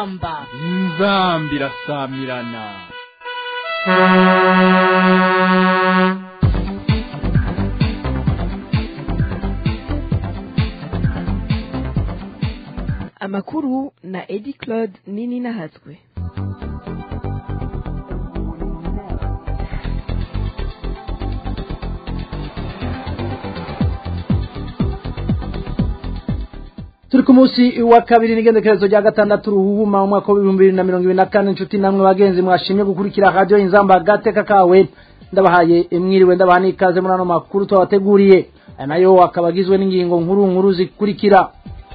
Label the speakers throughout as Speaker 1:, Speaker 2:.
Speaker 1: inzamba
Speaker 2: inzamba irasamirana
Speaker 3: amakuru na edi claude nini nahatswe
Speaker 4: turi ku munsi wa kabiri n'igendekerezo rya gatandatu ruhuma mu mwaka w'ibihumbi bibiri na mirongo ibiri na kane inshuti namwe bagenzi mwashimye gukurikira radiyo inzamba agateka kawe ndabahaye mwiriwe ndabaha n'ikaze muri ano makuru twabateguriye aya nayo akaba agizwe n'ingingo nkuru nkuru zikurikira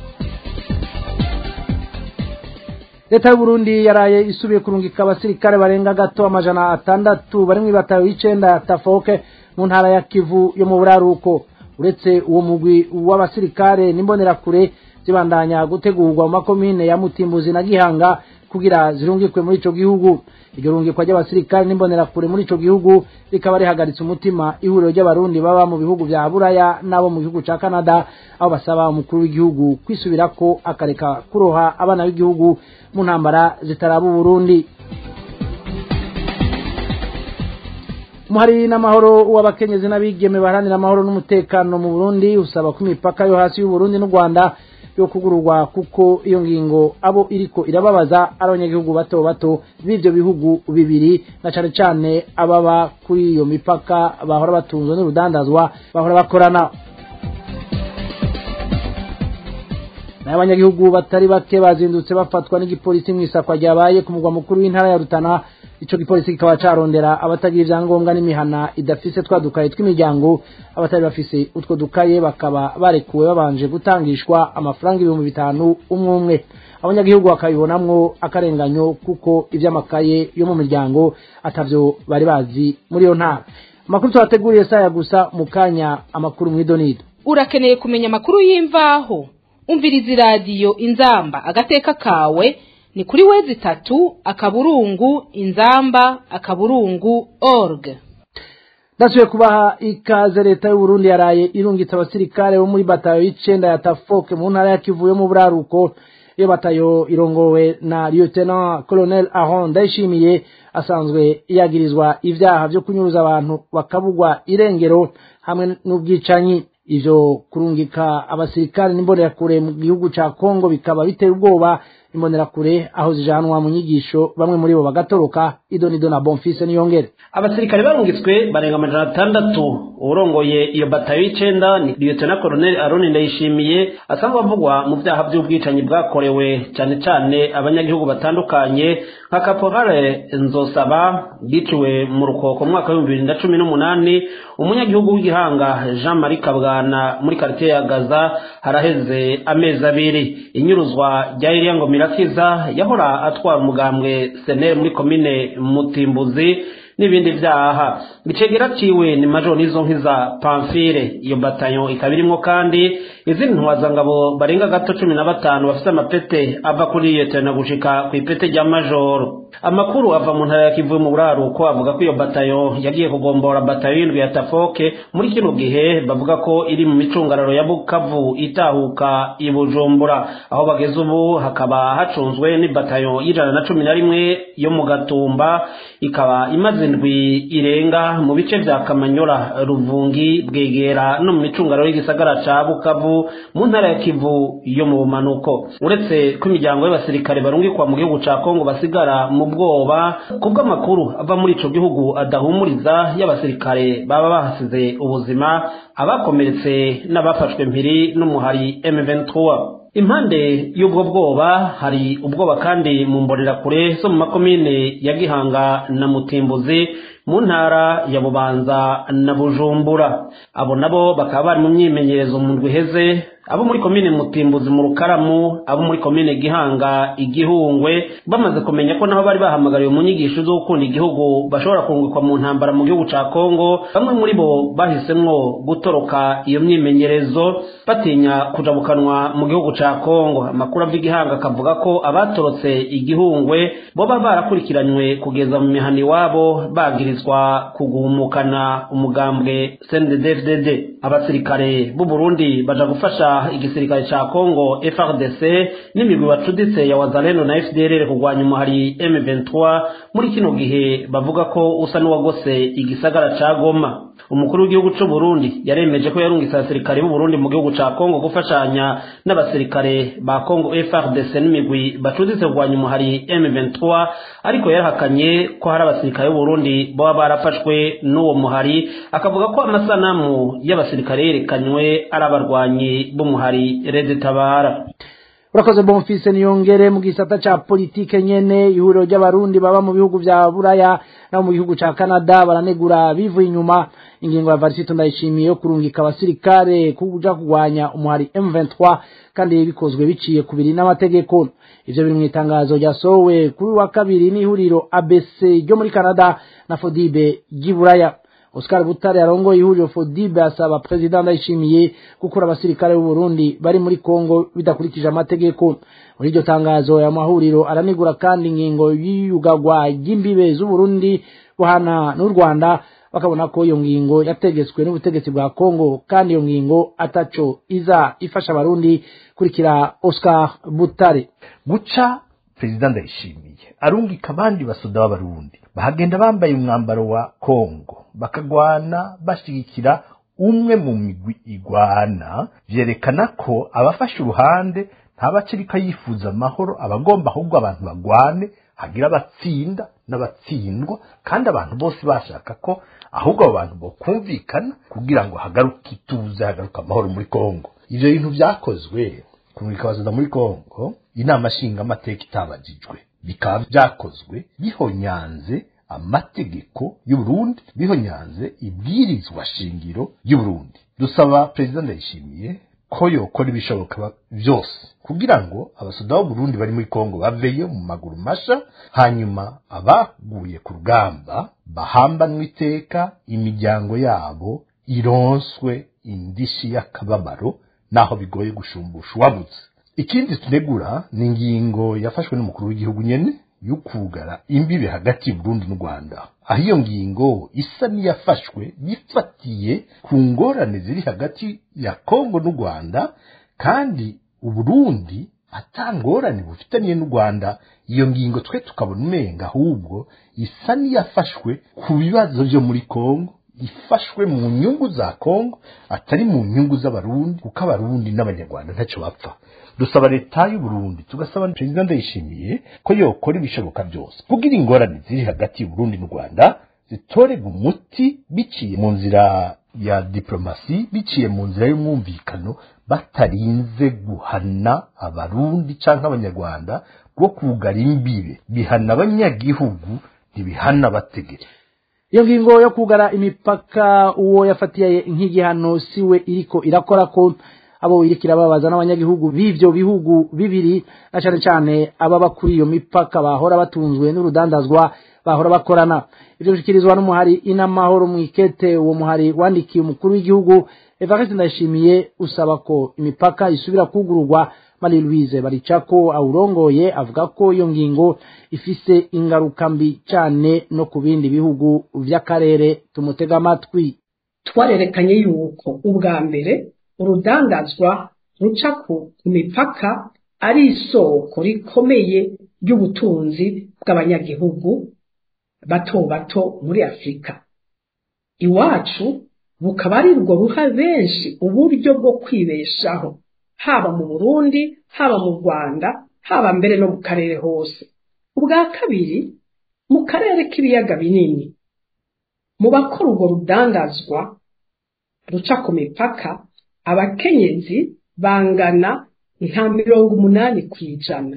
Speaker 4: leta y'uburundi yaraye isubiye kurungika abasirikare barenga gato amajana atandatu bari mu ibatayo y'icenda ya tafoke mu ntara ya kivu yo mu buraruko uretse uwo mugwi w'abasirikare n'imbonerakure zibandanya gutegurwa mu makomine ya mutimbuzi na gihanga kugira zirungikwe muri ico gihugu iryo rungikwa ry'abasirikare n'imbonerakure muri ico gihugu rikaba rihagaritse umutima ihuriro ry'abarundi baba mu bihugu vya buraya n'abo mu gihugu ca canada aho basaba umukuru w'igihugu kwisubirako akareka kuroha abana b'igihugu mu ntambara zitaraba uburundi umuhari n'amahoro w'abakenyezi n'abigeme baharanira amahoro n'umutekano mu burundi usaba ko imipaka yo hasi y'uburundi n'u rwanda yo kugururwa kuko iyo ngingo abo iriko irababaza ari abanyagihugu bato bato b'ivyo bihugu bibiri na cane cane ababa kuri iyo mipaka bahora batunzwe n'urudandazwa bahora bakorana nayo abanyagihugu batari bake bazindutse bafatwa n'igipolisi mw'isakwa ryabaye ku mugwa mukuru w'intara ya rutana ico gipolisi kikaba carondera abatagira ivyangombwa n'imihana idafise twa dukaye tw'imiryango abatari bafise utwo dukaye bakaba barekuwe babanje gutangishwa amafaranga ibihumbi bitanu umwe umwe abanyagihugu bakabibonamwo akarenganyo kuko ivy'amakaye yo mu miryango atavyo bari bazi muri iyo ntara amakuru tubateguriye saya gusa mu kanya amakuru mw'idonido
Speaker 1: urakeneye kumenya amakuru y'imvaho umviriza iradiyo inzamba agateka kawe ni kuri wezi itatu akaburungu inzamba akaburungu org
Speaker 4: ndasubiye kubaha ikaze leta y'uburundi yaraye irungitse abasirikare bo muri batayo y'icenda ya tafoke mu ntara ya kivu yo mu buraruko iyo batayo irongowe na lieutenant colonel aron ndayishimiye asanzwe yagirizwa ivyaha vyo kunyuruza abantu bakabugwa irengero hamwe n'ubwicanyi ivyo kurungika abasirikare n'imbonerakure mu gihugu ca kongo bikaba bitera ubwoba imbonerakure aho zijanwa mu nyigisho bamwe muri bo bagatoroka idonido na bonfise niyongere
Speaker 5: abasirikare barungitswe barenga amajana atandatu urongoye iyo batayo y'icenda ni lieutenant colonel aroni ndayishimiye asanzwe avugwa mu vyaha vy'ubwicanyi bwakorewe cane cane abanyagihugu batandukanye nka kaporale nzosaba yiciwe mu rukoko mu mwaka w'ibihumbi bibiri na cumi n'umunani umunyagihugu w'igihanga jean marie kabwana muri karitiye ya gaza haraheze amezi abiri inyuruzwa rya iriya ngo mirakiza yahora atwara umugambwe seneri muri komine mutimbuzi n'ibindi vyaha icegera ciwe ni majoro nizo nkiza pamfire iyo batayo ikaba irimwo kandi izindi ntwazangabo barenga gato cumi na batanu bafise amapete ava kuri iyo tena gushika kw'ipete rya majoro amakuru ava mu ntara ya kivu mu buraruko avuga ko iyo batayo yagiye kugombora batayo y'indwi ya tafoke muri kino gihe bavuga ko iri mu micungararo ya bukavu itahuka i bujumbura aho bageze ubu hakaba hacunzwe n'ibatayo y'ijana na cumi na rimwe yo mu gatumba ikaba imaze indwi irenga mu bice vya kamanyora ruvungi bwegera no mu micungararo y'igisagara ca bukavu mu ntara ya kivu yo mu bumanuko uretse ko imiryango y'abasirikare barungikwa mu gihugu ca kongo basigara mu bwoba kubw'amakuru ava muri ico gihugu adahumuriza y'abasirikare baba bahasize ubuzima abakomeretse n'abafashwe mpiri n'umuhari M23 impande y'ubwo bwoba hari ubwoba kandi mu mbonerakure zo mu makomine ya gihanga na mutimbuzi mu ntara ya bubanza na bujumbura abo nabo bakaba bari mu myimenyerezo mu ndwi iheze abo muri komine mutimbuzi mu rukaramu abo muri komine gihanga igihungwe bamaze kumenya ko naho bari bahamagariwe mu nyigisho zo gukunda igihugu bashobora kungukwa mu ntambara mu gihugu ca kongo bamwe muri bo bahisemwo gutoroka iyo myimenyerezo batinya kujabukanwa mu gihugu ca kongo amakuru ava igihanga akavuga ko abatorotse igihungwe boba barakurikiranywe kugeza mu mihana iwabo bagira bagirizwa kugumukana umugambwe CNDD-FDD abasirikare b'u Burundi baja gufasha igisirikare ca Congo FARDC n'imigwi bacuditse ya Wazalendo na FDLR kugwanya umuhari M23 muri kino gihe bavuga ko usa n'uwagose igisagara ca Goma umukuru w'igihugu c'u Burundi yaremeje ko yarungitse abasirikare b'u Burundi mu gihugu ca Congo gufashanya n'abasirikare ba Congo FARDC n'imigwi bacuditse kugwanya umuhari M23 ariko yarahakanye ko hari abasirikare b'u Burundi baba barafashwe n'uwo muhari akavuga ko amasanamu y'abasirikare yerekanywe ari abarwanyi b'umuhari Red Tabara
Speaker 4: urakoze bonfise niyongere mu gisata ca politike nyene ihuriro ry'abarundi baba mu bihugu vya buraya no mu gihugu ca canada baranegura bivuye inyuma ingingo ya varisito ndayishimiye yo kurungika abasirikare kuja kugwanya umuhari m23 kandi bikozwe biciye ku biri n'amategeko ivyo biri mu itangazo ryasohowe kuri wa kabiri n'ihuriro abc ryo muri canada na fodibe ry'iburaya Oscar Butare arongoye ihuriro Fodibe asaba president Ndayishimiye gukura abasirikare b'u Burundi bari muri Kongo bidakurikije amategeko muri iryo tangazo ya mahuriro aranigura kandi ingingo y'iyugagwa ry'imbibe z'u Burundi buhana n'u Rwanda bakabona ko iyo ngingo yategetswe n'ubutegetsi bwa Kongo kandi iyo ngingo ataco iza ifasha abarundi kurikira Oscar Butare
Speaker 6: guca perezida ndayishimiye arungika abandi basoda b'abarundi bahagenda bambaye umwambaro wa kongo bakagwana bashigikira umwe mu migwi igwana vyerekana ko abafashe uruhande ntabakiriko yifuza amahoro abagomba ahubwo abantu bagwane hagira abatsinda n'abatsindwa kandi abantu bose bashaka ko ahubwo abo bantu bokumvikana kugira ngo hagaruke ituze hagaruke amahoro muri kongo ivyo bintu vyakozwe kumurika abazoda muri kongo inama nshingamateka itabajijwe bikaba vyakozwe bihonyanze amategeko y'uburundi bihonyanze ibwirizwa shingiro y'uburundi dusaba perezida ndayishimiye ko yokora ibishoboka vyose kugira ngo abasoda b'uburundi bari muri kongo baveyo mu maguru masha hanyuma abaguye ku rugamba bahambanwe iteka imiryango yabo ironswe indishi y'akababaro naho bigoye gushumbusha uwabuze ikindi tunegura ni ingingo yafashwe n'umukuru w'igihugu nyene y'ukugara imbibe hagati y'Uburundi n'u Rwanda aho iyo ngingo isa n'iyafashwe yifatiye ku ngorane ziri hagati ya Kongo n'u Rwanda kandi Uburundi atangorane bufitaniye n'u Rwanda iyo ngingo twe tukabona umenga ahubwo isa n'iyafashwe ku bibazo vyo muri Kongo ifashwe mu nyungu za Kongo atari mu nyungu z'abarundi kuko abarundi n'abanyarwanda ntacyo bapfa dusaba leta y'u Burundi tugasaba perezida ndayishimiye ko yokora ibishoboka byose kugira ingorane ziri hagati y'u Burundi n'u Rwanda zitorega umuti biciye mu nzira ya diplomasi biciye mu nzira y'umwumvikano batarinze guhana abarundi canke abanyarwanda bwo kugara imbibe bihana abanyagihugu ntibihana abategetsi
Speaker 4: iyo ngingo yo kugara imipaka uwo yafatiye nk'igihano siwe iriko irakora ko abo irikira babaza n'abanyagihugu b'ivyo bihugu bibiri na cane cane ababa kuri iyo mipaka bahora batunzwe n'urudandazwa bahora bakorana ivyo bishikirizwa n'umuhari inamahoro mwikete uwo muhari wandikiye umukuru w'igihugu Evariste Ndayishimiye usaba ko imipaka isubira kugururwa Marie Louise Baricako awurongoye avuga ko iyo ngingo ifise ingaruka mbi cane no ku bindi bihugu vy'akarere tumutega amatwi
Speaker 7: twarerekanye yuko ubwa mbere urudandazwa ruca ku mipaka ari isoko rikomeye ry'ubutunzi bw'abanyagihugu bato bato muri afurika iwacu bukaba ari rwo ruha benshi uburyo bwo kwibeshaho haba mu burundi haba mu rwanda haba mbere no mu karere hose ubwa kabiri mu karere k'ibiyaga binini mu bakora urwo rudandazwa ruca ku mipaka abakenyezi bangana nka mirongo umunani ku ijana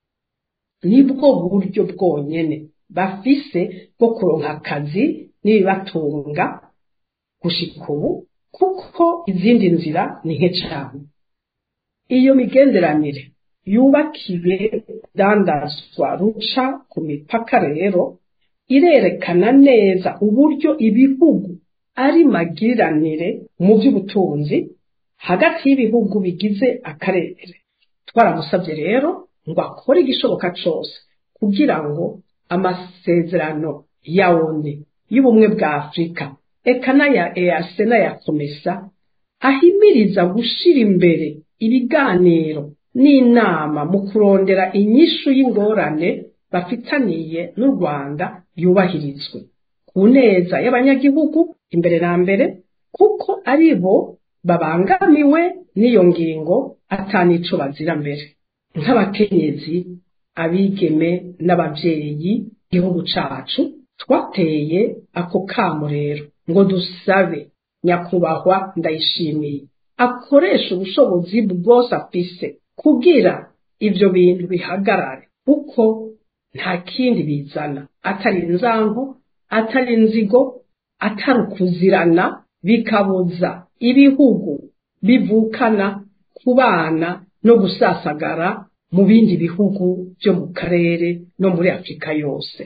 Speaker 7: nibwo buryo bwonyene bafise bwo kuronka akazi n'ibibatunga gushika ubu kuko izindi nzira ni nke cane iyo migenderanire yubakiye dandazwa ruca ku mipaka rero irerekana neza uburyo ibihugu ari magiranire mu by'ubutunzi hagati y'ibihugu bigize akarere twaramusabye rero ngo akore igishoboka cyose kugira ngo amasezerano ya oni y'ubumwe bwa afurika eka n'aya ease n'aya komesa ahimiriza gushira imbere ibiganiro n'inama mu kurondera inyishu y'ingorane bafitaniye n'u rwanda yubahirizwe ku neza y'abanyagihugu imbere na mbere kuko ari bo babangamiwe n'iyo ngingo atanico bazira mbere nk'abakenyezi abigeme n'ababyeyi igihugu cacu twateye ako kamo rero ngo dusabe nyakubahwa ndayishimiye akoresha ubushobozi bwose afise kugira ivyo bintu bihagarare kuko nta kindi bizana atari inzango atari inzigo atari ukuzirana bikabuza ibihugu bivukana kubana no gusasagara mu bindi bihugu byo mu karere no muri afurika yose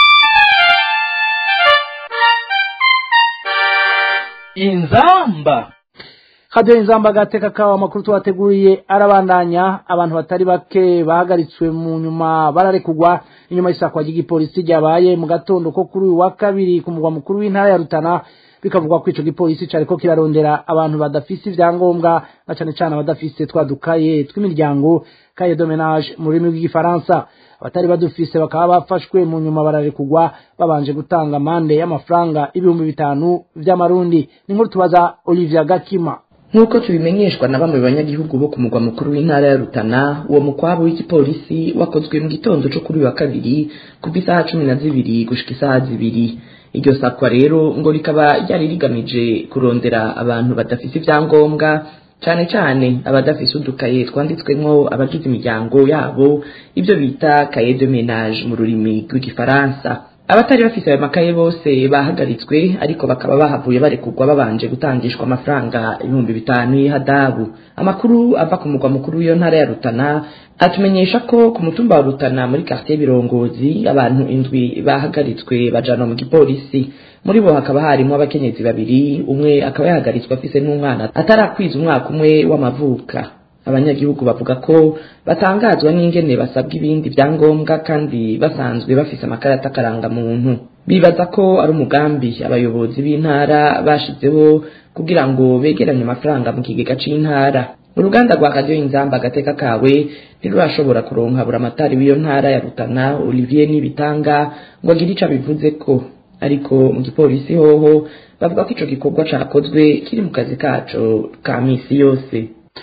Speaker 2: inzamba
Speaker 4: hadiyo inzamba agateka kawa amakuru tubateguriye arabandanya abantu batari bake bahagaritswe mu nyuma bararekugwa inyuma y'isakwa ry'igipolisi ryabaye mu gatondo ko kuri uyu wa kabiri ku mugwa mukuru w'intara ya rutana bikavugwa ko ico gipolisi cariko kirarondera abantu badafise ivyangombwa na cane cane abadafise twadukaye tw'imiryango kaye de ménage mu rurimi rw'igifaransa abatari badufise bakaba bafashwe mu nyuma bararekugwa babanje gutanga amande y'amafaranga ibihumbi bitanu vy'amarundi ni nkuru tubaza Olivia Gakima
Speaker 8: nk'uko tubimenyeshwa na bamwe banyagihugu bo ku mugwa mukuru w'intara ya rutana uwo mukwabu w'igipolisi wakozwe mu gitondo co kuri uyu wa kabiri kuva isaha cumi na zibiri gushika isaha zibiri iryo sakwa rero ngo rikaba ryari rigamije kurondera abantu badafise ivyangombwa cane cane abadafise udukaye twanditswemwo abagize imiryango yabo ibyo bita kaye de ménage mu rurimi rw'igifaransa abatari bafise ayo makaye bose bahagaritswe ariko bakaba bahavuye barekurwa babanje gutangishwa amafaranga ibihumbi bitanu y'ihadabu amakuru ava ku mugwa mukuru w'iyo ntara ya rutana atumenyesha ko ku mutumba wa rutana muri quartier birongozi abantu indwi bahagaritswe bajana mu gipolisi muri bo hakaba harimo abakenyezi babiri umwe akaba yahagaritswe afise n'umwana atarakwiza umwaka umwe w'amavuka abanyagihugu bavuga ko batangazwa n'ingene basabwa ibindi vyangombwa kandi basanzwe bafise amakarata akarangamuntu bibaza ko ari umugambi abayobozi b'intara bashizeho kugira ngo begeranye amafaranga mu kigega c'intara uruganda rwa radiyo inzamba agateka kawe ntirurashobora kuronka buramatari w'iyo ntara ya rutana olivier nibitanga ngo agire ico abivuze ko ariko mu gipolisi hoho bavuga ko ico gikorwa cakozwe kiri mu kazi kaco ka misi yose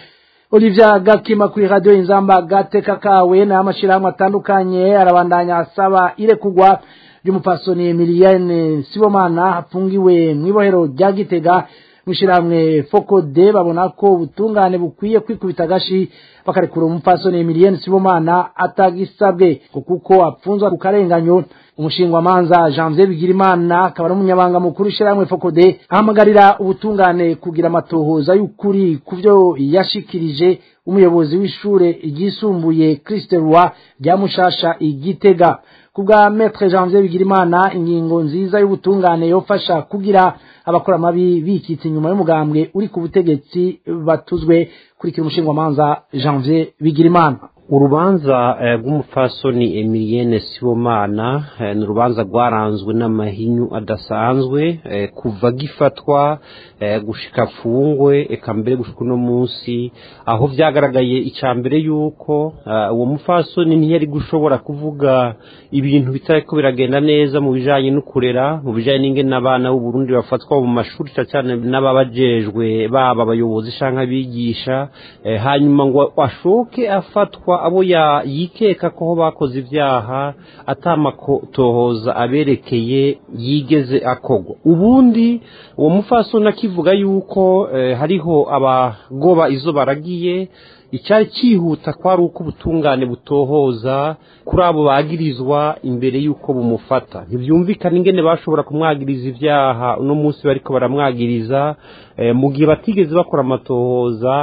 Speaker 4: Olivia Gakima kuri radio inzamba gateka kawe na amashirahamwe atandukanye arabandanya asaba irekugwa ry'umupasoni Emilienne Sibomana afungiwe mw'ibohero rya Gitega mwishirahamwe Fokode babona ko ubutungane bukwiye kwikubita agashi bakarekura umupasoni Emilienne Sibomana atagisabwe kuko apfunzwa ku karenganyo umushingwa manza Janvier Bigirimana akaba n'umunyabanga mukuru ishiramwe Fokode ahamagarira ubutungane kugira amatohoza y'ukuri kuvyo yashikirije umuyobozi w'ishure ryisumbuye Christe Roi rya Mushasha igitega kubwa Maître Janvier Bigirimana ingingo nziza y'ubutungane yofasha kugira abakora amabi bikitse inyuma y'umugambwe uri ku butegetsi batuzwe kurikira umushingwa manza Janvier Bigirimana
Speaker 9: urubanza rw'umupfasoni emilienne sibomana ni urubanza rwaranzwe n'amahinyu adasanzwe kuva gifatwa gushika afungwe eka mbere gushika uno munsi aho byagaragaye icya mbere yuko uwo mupfasoni ntiyari gushobora kuvuga ibintu bitari ko biragenda neza mu bijyanye no kurera mu bijyanye n'ingene abana b'uburundi bafatwa mu mashuri cyane n'ababajejwe baba abayobozi cyangwa abigisha hanyuma ngo ashoke afatwa abo yikeka ko bakoze ibyaha atamakotohoza aberekeye yigeze akogwa ubundi uwo mufasoni akivuga yuko hariho abagoba izo baragiye icyari cyihuta ko ari uko ubutungane butohoza kuri abo bagirizwa imbere y'uko bumufata ntibyumvikane ingene bashobora kumwagiriza ibyaha uno munsi bariko baramwagiriza mu gihe batigeze bakora amatohoza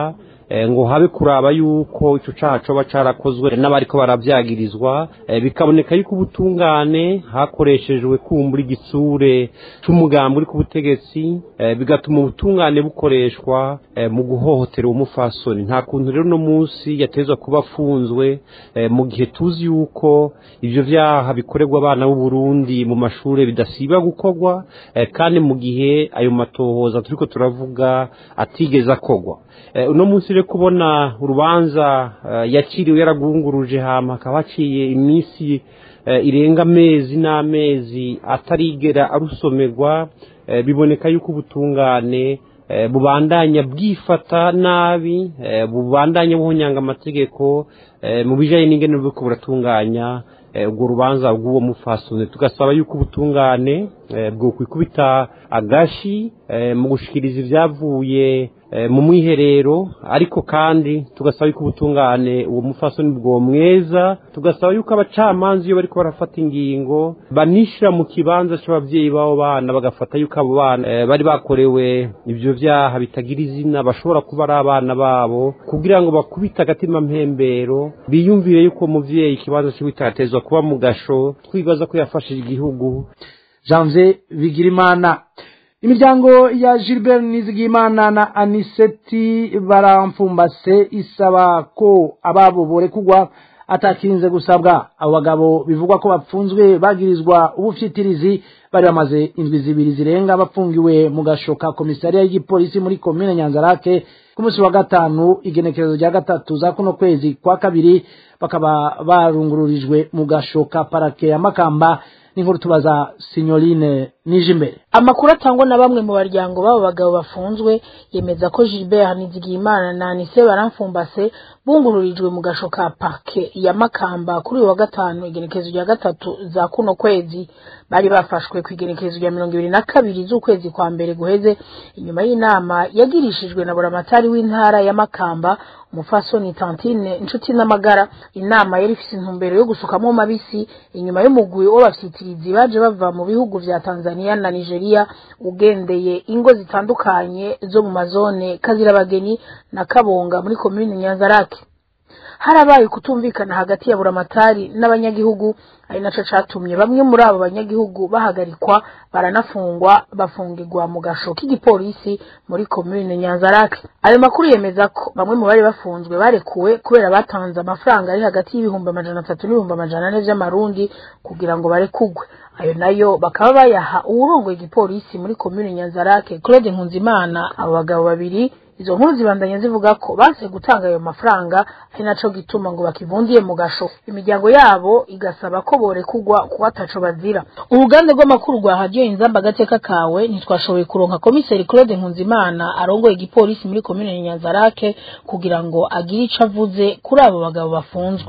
Speaker 9: ngo habe kuraba yuko ico caha coba carakozwe n'abariko baravyagirizwa bikaboneka yuko ubutungane hakoreshejwe kumbura igitsure c'umugambi uri ku butegetsi bigatuma ubutungane bukoreshwa mu guhohotera umufasoni nta kuntu rero no munsi yatezwa kuba afunzwe mu gihe tuzi yuko ivyo vyaha bikorerwa abana b'u Burundi mu mashure bidasiba gukorwa kandi mu gihe ayo matohoza turiko turavuga atigeze akorwa uno munsi rero kubona urubanza yakiriwe yaragunguruje hama hakaba haciye iminsi irenga amezi n'amezi atarigera arusomerwa biboneka yuko ubutungane bubandanya bwifata nabi bubandanya buhonyanga amategeko mu bijanye n'ingene buriko buratunganya ubwo rubanza rw'uwo mufasoni tugasaba yuko ubutungane bwokwikubita agashi mu gushikiriza ibyavuye mu mwiherero ariko kandi tugasaba yuko ubutungane uwo mufasoni bwo mweza tugasaba yuko abacamanza iyo bariko barafata ingingo banishira mu kibanza c'abavyeyi b'abo bana bagafata yuko abo bana bari bakorewe ivyo vyaha bitagira izina bashobora kuba ari abana babo kugira ngo bakubite agatima mpembero biyumvire yuko umuvyeyi ikibanza ciwe kitatezwa kuba mu gasho twibaza ko yafashije igihugu
Speaker 4: janvier bigirimana imiryango ya gilbert nizigimana na aniseti baramfumbase isaba ko ababo borekugwa atakinze gusabwa abo bagabo bivugwa ko bapfunzwe bagirizwa ubufyitirizi bari bamaze indwi zibiri zirenga bapfungiwe mu gasho ka komisariya y'igipolisi muri komine nyanzarake ku munsi wa gatanu igenekerezo rya gatatu za kuno kwezi kwa kabiri bakaba barungururijwe mu gasho ka parake ya makamba n'inkuru tubaza sinyorine nije imbere
Speaker 10: amakuru atangwa na bamwe mu baryango b'abo bagabo bafunzwe yemeza ko gilbert nizigiyimana na anise baramfumbase bungururijwe mu gasho ka parke ya makamba kuri uyu wa gatanu igenekerezo rya gatatu za kuno kwezi bari bafashwe ku igenekerezo rya mirongo ibiri na kabiri z'ukwezi kwa mbere guheze inyuma y'inama yagirishijwe na buramatari w'intara ya makamba umufasoni tantine inshuti n'amagara inama yari ifise intumbero yo gusukamo mabisi inyuma y'umugwi w'abafyitirizi baje bava mu bihugu vya tanzania na nigeria ugendeye ingo zitandukanye zo mu mazone kazirabageni na kabonga muri komine nyanzarake harabaye kutumvikana hagati ya buramatari n'abanyagihugu ari naco catumye bamwe muri abo banyagihugu bahagarikwa baranafungwa bafungirwa mu gasho k'igipolisi muri komine nyanzarake ayo makuru yemeza ko bamwe mu bari bafunzwe barekuwe kubera batanze amafaranga ari hagati y'ibihumbi amajana atatu n'ibihumbi amajana ane vy'amarundi kugira ngo barekugwe ayo nayo bakaba bayaha uwurongoye igipolisi muri komine nyanzarake claude nkunzimana abo bagabo babiri izo nkuru zibandanya zivuga ko banse gutanga ayo mafaranga ari naco gituma ngo bakivundiye mu gasho imiryango yabo igasaba ko borekugwa kuko ataco bazira uruganda rw'amakuru rwa radiyo inzamba agateka kawe ntitwashoboye kuronka komiseri claude nkunzimana arongoye igipolisi muri komine nyanzarake kugira ngo agire ico avuze kuri abo bagabo bafunzwe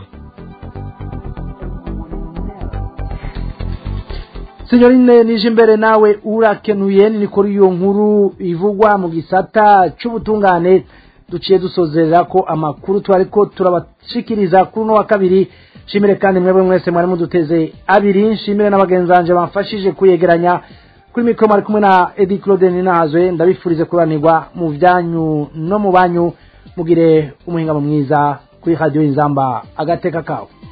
Speaker 4: sinyorine nije imbere nawe urakenuye ni kuri iyo nkuru ivugwa mu gisata c'ubutungane duciye dusozerera ko amakuru twari ko turabashikiriza kuri uno wa kabiri nshimire kandi mwebwe mwese mwari muduteze abiri nshimire n'abagenzanje bamfashije kuyegeranya kuri mikoro mwari kumwe na edi claude ninahazwe ndabifurize kuranirwa mu vyanyu no mu banyu mugire umuhingamo mwiza kuri radiyo inzamba agateka kawe